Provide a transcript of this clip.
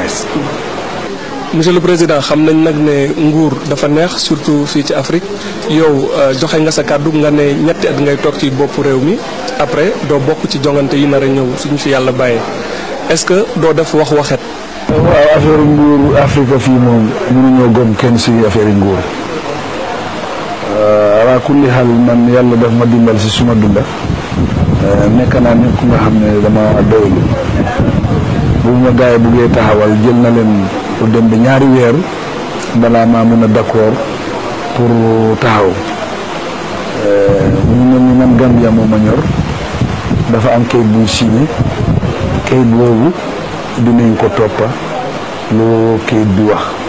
bees. monsieur le président xam nañ nag ne nguur dafa neex surtout fii ci Afrique yow joxe nga sa kàddu nga ne ñetti at ngay toog ci boppu réew mi après doo bokk ci jongante yi nar a ñëw suñu fi yàlla bàyyee est-ce que doo def wax waxet waaw affaire nguur Afrique fii moom mënuñoo gom kenn si affaire nguur ala kulli xaal man yàlla daf ma dimbal si suma dunda nekk naa nit ku nga xam ne dama doylu bu ma gars yi buggee taxawal jël na leen pour dem ba ñaari weer balaa maa mun a d'accord pour taxaw mu mel ni man Gambia moo ma ñor dafa am kayit bu signé kayit boobu dinañ ko toppa lu kayit bi wax